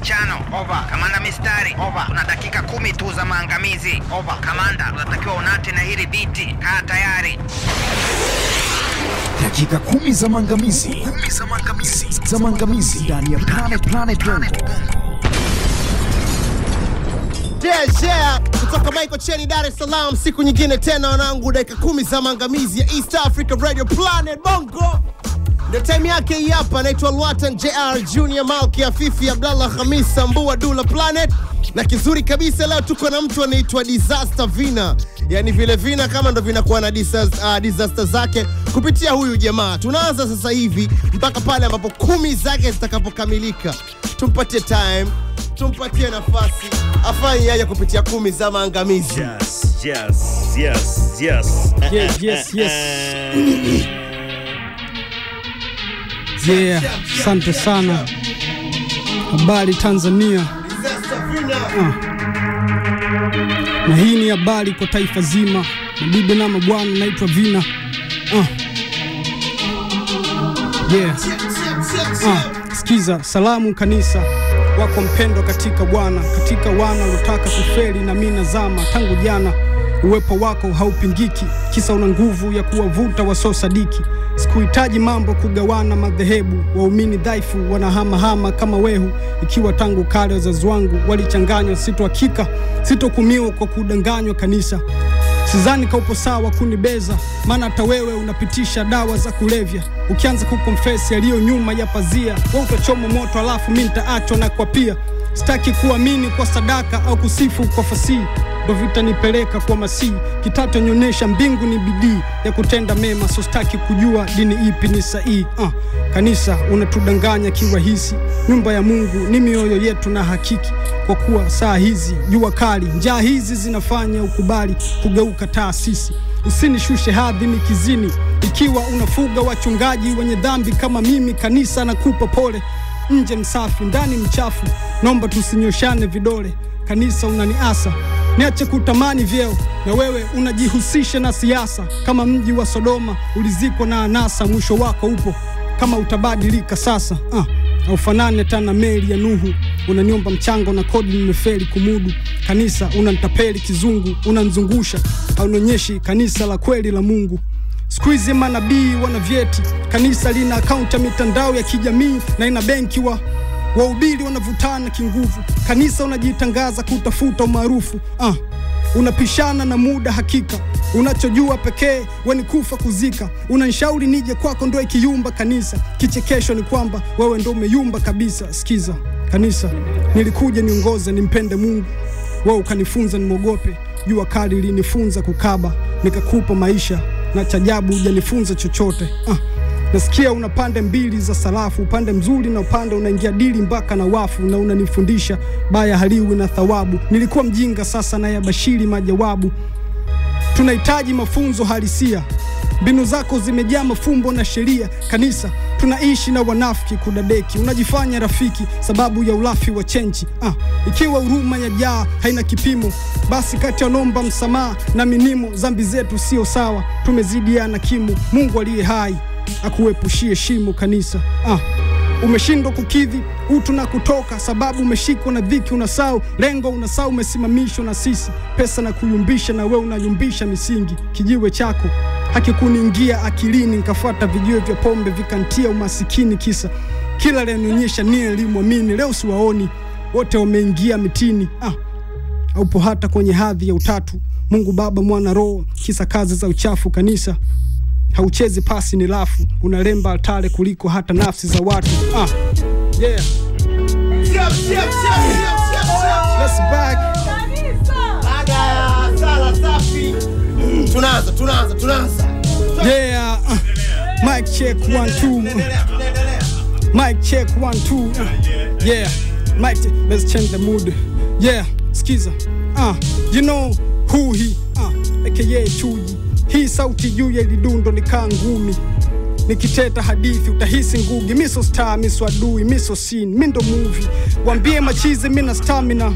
mapishano. Over. Kamanda mistari. Over. Una dakika kumi tu za maangamizi. Over. Kamanda, unatakiwa unate na hili biti. Kaa tayari. Dakika kumi za maangamizi. Kumi za maangamizi. Za maangamizi ndani ya Planet Planet Bongo. Yeah, yeah. Kutoka Michael Cheni, Dar es Salaam, siku nyingine tena wanangu, dakika kumi za maangamizi ya East Africa Radio Planet Bongo. Ndio time yake hii hapa, naitwa Lwatan JR Junior Malki Afifi Abdallah Hamis Sambua Dula Planet, na kizuri kabisa leo tuko na mtu anaitwa Disaster Vina, yani vile vina kama ndo vinakuwa na disaster, uh, disaster zake kupitia huyu jamaa. Tunaanza sasa hivi mpaka pale ambapo kumi zake zitakapokamilika. Tumpatie time, tumpatie nafasi afanye yeye kupitia kumi za maangamizi. Yes, yes, yes, yes. Yeah, yes, yes. Yeah, asante sana. Habari Tanzania, Disaster Vina. na hii ni habari kwa taifa zima. Mabibi na mabwana, naitwa Vina. Uh. Yeah. Ah, sikiza salamu kanisa wako mpendwa katika Bwana, katika wana waliotaka kufeli na mimi nazama tangu jana. Uwepo wako haupingiki, kisa una nguvu ya kuwavuta wasiosadiki. Sikuhitaji mambo kugawana madhehebu, waumini dhaifu wanahamahama kama wehu, ikiwa tangu kale wazazi wangu walichanganywa. Sito hakika sitokumiwa kwa kudanganywa kanisa Sidhani kaupo sawa kunibeza, maana hata wewe unapitisha dawa za kulevya. Ukianza kukonfesi yaliyo nyuma ya pazia, we utachoma moto, alafu mi nitaachwa na kwa pia. Sitaki kuamini kwa sadaka au kusifu kwa fasihi, ndo vitanipeleka kwa masihi. Kitatu nyonyesha mbingu ni bidii ya kutenda mema, so sitaki kujua dini ipi ni sahihi. Uh, kanisa unatudanganya kiwahisi, nyumba ya Mungu ni mioyo yetu na hakiki kwa kuwa saa hizi jua kali, njaa hizi zinafanya ukubali kugeuka taasisi. Usinishushe hadhi ni kizini, ikiwa unafuga wachungaji wenye dhambi kama mimi. Kanisa nakupa pole, nje msafi, ndani mchafu, naomba tusinyoshane vidole. Kanisa unaniasa niache kutamani vyeo, na wewe unajihusisha na siasa kama mji wa Sodoma ulizikwa na anasa, mwisho wako upo kama utabadilika sasa. Uh, aufanani hata na meli ya Nuhu, unaniomba mchango na kodi nimefeli kumudu. Kanisa unanitapeli kizungu, unanzungusha haunionyeshi kanisa la kweli la Mungu. Siku hizi manabii wana vyeti, kanisa lina akaunti ya mitandao ya kijamii na ina benki wa wahubiri wanavutana kinguvu. Kanisa unajitangaza kutafuta umaarufu ah, unapishana na muda hakika unachojua pekee weni kufa kuzika. Unanishauri nije kwako ndo ikiyumba kanisa. Kichekesho ni kwamba wewe ndo umeyumba kabisa. Sikiza kanisa, nilikuja niongoze nimpende Mungu, wewe ukanifunza nimwogope. Jua kali linifunza kukaba, nikakupa maisha na chajabu hujanifunza chochote ah. Nasikia una pande mbili za sarafu, upande mzuri na upande unaingia dili mpaka na wafu, na unanifundisha baya haliwi na thawabu. Nilikuwa mjinga, sasa nayabashiri majawabu. Tunahitaji mafunzo halisia, mbinu zako zimejaa mafumbo na sheria. Kanisa tunaishi na wanafiki kudadeki, unajifanya rafiki sababu ya ulafi wa chenji. Ah, ikiwa huruma ya jaa haina kipimo, basi kati ya nomba msamaha na minimo, zambi zetu sio sawa, tumezidiana kimo. Mungu aliye hai akuepushie shimo kanisa. Ah, umeshindwa kukidhi utu na kutoka, sababu umeshikwa na dhiki, unasau lengo, unasau umesimamishwa na sisi, pesa na kuyumbisha, na we unayumbisha misingi. Kijiwe chako hakikuniingia akilini, nikafuata vijiwe vya pombe vikantia umasikini, kisa kila lenionyesha nia elimwamini. Leo siwaoni wote wameingia mitini. Ah, haupo hata kwenye hadhi ya utatu, Mungu Baba, Mwana, Roho, kisa kazi za uchafu kanisa hauchezi pasi ni lafu, unalemba altare kuliko hata nafsi za watu. Ah, yeah. Let's back. Baada ya sala safi, tunaanza tunaanza tunaanza. Yeah. Uh, mic check one two. Tunaendelea, tunaendelea. Mic check one two. Uh, yeah. Mic check. Let's change the mood. Yeah. Skiza. Uh, you know who he uh, aka Chuji. Hii sauti juu ya lidundo nikaa ngumi nikiteta hadithi utahisi ngugi miso star miso adui miso sin mindo movie wambie machizi mina stamina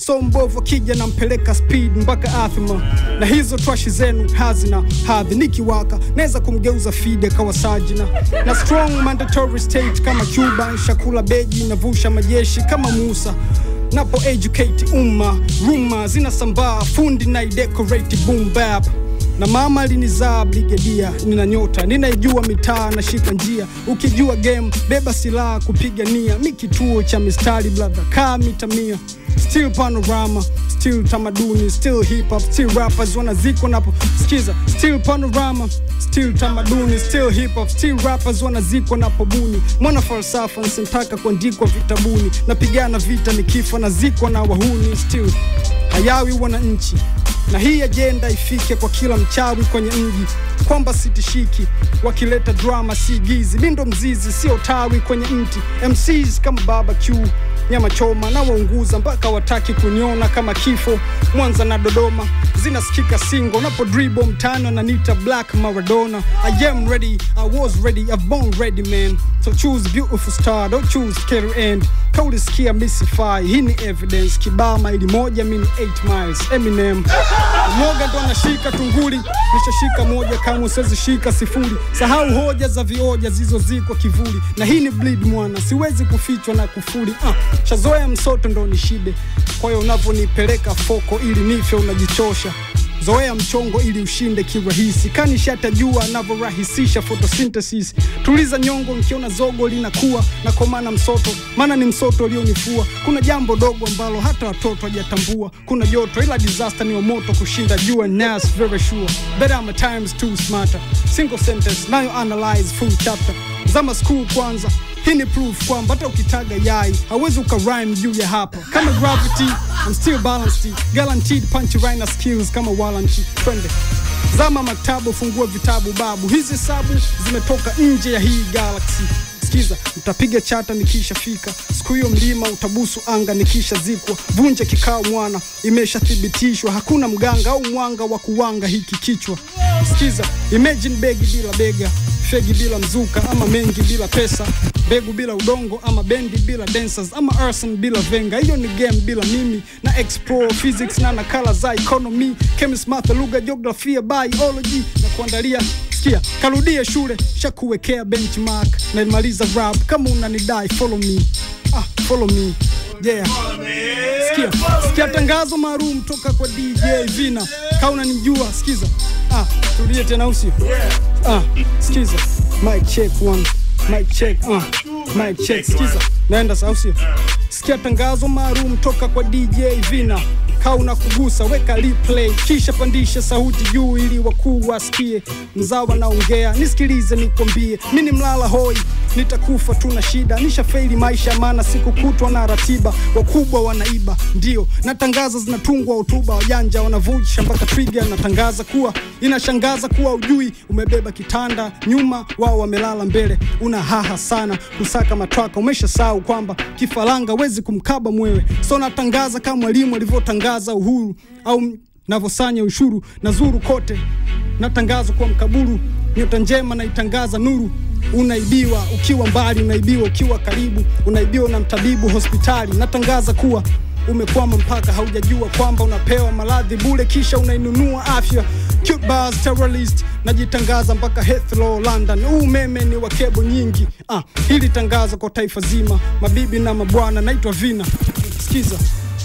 so mbovu akija nampeleka speed mpaka athma na hizo twashi zenu hazina hadhi nikiwaka naweza kumgeuza fide kawa sajina na strong mandatory state kama cuba shakula beji navusha majeshi kama musa napo educate umma ruma zinasambaa fundi na idecorate boom bap na mama alinizaa brigedia nina nyota ninaijua mitaa nashika njia ukijua game beba silaha kupiga nia mi kituo cha mistari brother kaa mita mia still panorama still tamaduni still hip hop still rappers wanazikwa napo skiza still panorama still tamaduni still hip hop still rappers wanazikwa napo buni mwana falsafa nsintaka kuandikwa vitabuni napigana vita nikifa nazikwa na wahuni still hayawi wananchi na hii ajenda ifike kwa kila mchawi kwenye mji kwamba sitishiki wakileta drama si gizi mi ndo mzizi sio tawi kwenye mti mcs kama baba q nyama choma na waunguza mpaka wataki kuniona kama kifo mwanza na dodoma zinasikika singo napo dribo mtano nanita black maradona i am ready i was ready i've born ready man so choose beautiful star don't choose scary end kaulisikia misify hii ni evidence kibaa maili moja mini 8 miles eminem mwoga ndo anashika tunguli nishashika moja kama usezishika sifuri sahau hoja za vioja zilizozikwa kivuli na hii ni bleed mwana siwezi kufichwa na kufuli ah, shazoea msoto ndo nishibe kwa hiyo unavyonipeleka foko ili nife unajichosha zoea mchongo ili ushinde kirahisi kanishatajua anavyorahisisha photosynthesis tuliza nyongo nkiona zogo linakuwa na komana msoto maana ni msoto ulionifua kuna jambo dogo ambalo hata watoto hajatambua kuna joto ila disaster ni wa moto kushinda jua nas very sure better I'm a times two smarter single sentence nayo analyze full chapter zama school kwanza hii ni proof kwamba hata ukitaga yai hawezi ukarhyme juu ya hapa kama gravity I'm still balanced guaranteed punchline na skills kama walanchi twende zama maktabu fungua vitabu babu hizi sabu zimetoka nje ya hii galaxy sikiza mtapiga chata nikishafika siku hiyo mlima utabusu anga nikishazikwa vunja kikao mwana imeshathibitishwa hakuna mganga au mwanga wa kuwanga hiki kichwa sikiza imagine begi bila bega fegi bila mzuka ama mengi bila pesa mbegu bila udongo ama bendi bila dancers ama arson bila venga hiyo ni game bila mimi na explore physics na nakala za economy chemist math lugha geografia biology na kuandalia sikia karudie shule shakuwekea benchmark na imaliza rap kama unanidai follow me ah, follow me yeah sikia sikia tangazo maalum toka kwa dj vina kaa unanijua sikiza ah, tulie tena usio ah, sikiza mic check one mic check uh, mic check sikiza naenda sausio sikia tangazo maalum toka kwa dj vina kaa unakugusa weka replay kisha pandisha sauti juu ili wakuu wasikie mzawa naongea nisikilize nikwambie mi ni mlala hoi nitakufa tuna shida nishafeili maisha maana siku kutwa na ratiba wakubwa wanaiba ndio natangaza zinatungwa hotuba wajanja wanavujisha mpaka twiga natangaza kuwa inashangaza kuwa ujui umebeba kitanda nyuma wao wamelala mbele una haha sana kusaka matwaka umesha sahau kwamba kifaranga wezi kumkaba mwewe so natangaza kama mwalimu alivyotangaza uhuru au navyosanya ushuru na zuru kote natangaza kwa mkaburu nyota njema naitangaza nuru unaibiwa ukiwa mbali unaibiwa ukiwa karibu unaibiwa na mtabibu hospitali natangaza kuwa umekwama mpaka haujajua kwamba unapewa maradhi bure kisha unainunua afya Cute bars, terrorist najitangaza mpaka Heathrow London huu umeme ni wa kebo nyingi ah, hili tangazo kwa taifa zima mabibi na mabwana naitwa Vina sikiza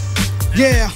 yeah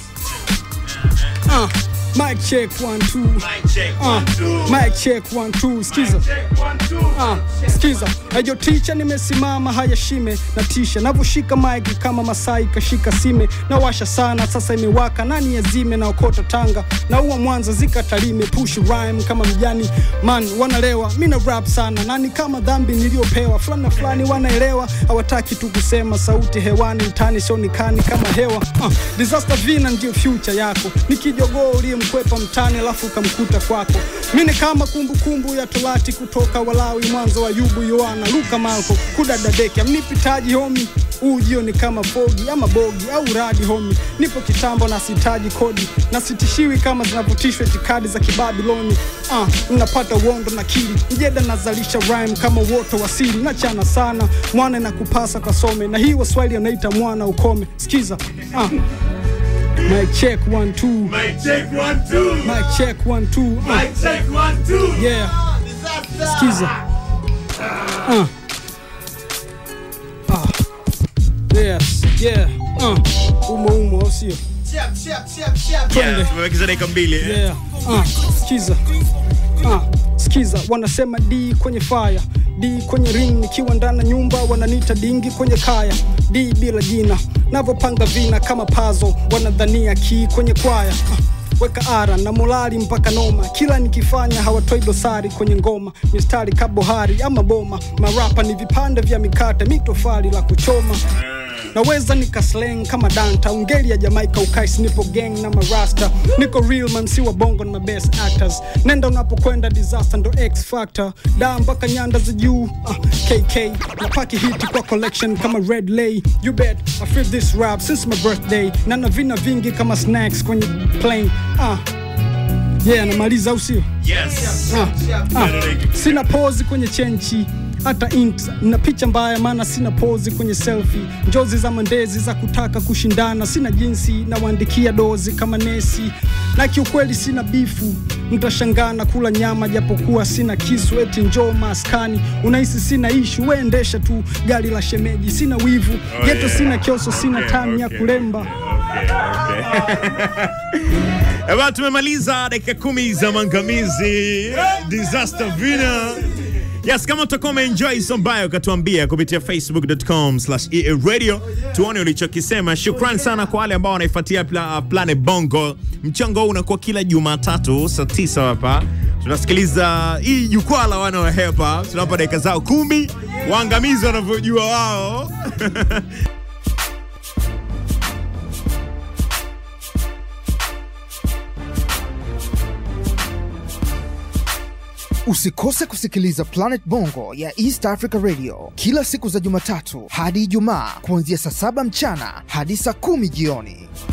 ah, mic check one two ah, mic check one two sikiza Ah, sikiza ajo ticha nimesimama haya shime na tisha navyoshika maiki kama masai kashika sime na washa sana sasa imewaka nani yazime na okota tanga na uwa mwanza zika talime push rhyme kama mjani man wanalewa mina rap sana nani kama dhambi niliyopewa fulani na fulani wanaelewa hawataki tu kusema sauti hewani mtani sionikani kama hewa uh, disaster vina ndio future yako nikijogoo uliyemkwepa mtani alafu ukamkuta kwako mini kama kumbukumbu kumbu ya torati kutoka walawi mwanzo wa yubu yoana luka malko kudadadeki amnipitaji homi ujio ni kama fogi ama bogi au radi homi nipo kitambo na sitaji kodi na sitishiwi kama zinavutishwa itikadi za kibabiloni ah, napata uondo na kili mjeda nazalisha rhyme kama uoto wasili nachana sana mwana na kupasa kasome na hii waswahili anaita mwana ukome sikiza ah. Mic check one two. Mic check one two. Mic check one two. Uh, Mic check one two. yeah. Skiza. Uh. Ah. Yes. Yeah. Uh. Umo umo au sio? Chap, chap, chap, chap. Yeah, tumebakiza dakika mbili. eh. Yeah. Uh, skiza. Uh, skiza wanasema D kwenye fire D kwenye ring nikiwa ndani ya nyumba wananiita dingi kwenye kaya D bila jina navyopanga vina kama pazo wanadhania ki kwenye kwaya uh, weka ara na molali mpaka noma kila nikifanya hawatoi dosari kwenye ngoma mistari kabohari ama boma marapa ni vipande vya mikate mitofali la kuchoma naweza nikasleng kama danta ungeli ya jamaika ukais nipo gang na marasta niko real man si wa bongo na my best actors nenda unapokwenda disaster ndo x factor da mpaka nyanda za juu uh, kk napaki hiti kwa collection kama red lay you bet i feel this rap since my birthday na na vina vingi kama snacks kwenye plane uh, yeah namaliza au sio Yes. Ah, ah, sina pozi kwenye chenchi hata int na picha mbaya maana sina pozi kwenye selfie njozi za mandezi za kutaka kushindana sina jinsi nawaandikia dozi kama nesi na kiukweli sina bifu mtashangana kula nyama japokuwa sina kisu eti njoo maskani unahisi sina ishu weendesha tu gari la shemeji sina wivu Oh, geto yeah. sina kioso sina Okay, tamu ya okay. kulemba Okay, okay. Eba, tumemaliza dakika kumi za mangamizi disaster vina yes kama utakuwa umeenjoy sombayo ukatuambia kupitia facebook.com slash EA radio tuone ulichokisema shukran sana kwa wale ambao wanaifuatia pla, planet bongo mchango huu unakuwa kila jumatatu saa tisa hapa tunasikiliza hii jukwaa la wana wa hepa tunawapa dakika zao kumi waangamizi wanavyojua wao Usikose kusikiliza Planet Bongo ya East Africa Radio kila siku za Jumatatu hadi Ijumaa kuanzia saa saba mchana hadi saa kumi jioni.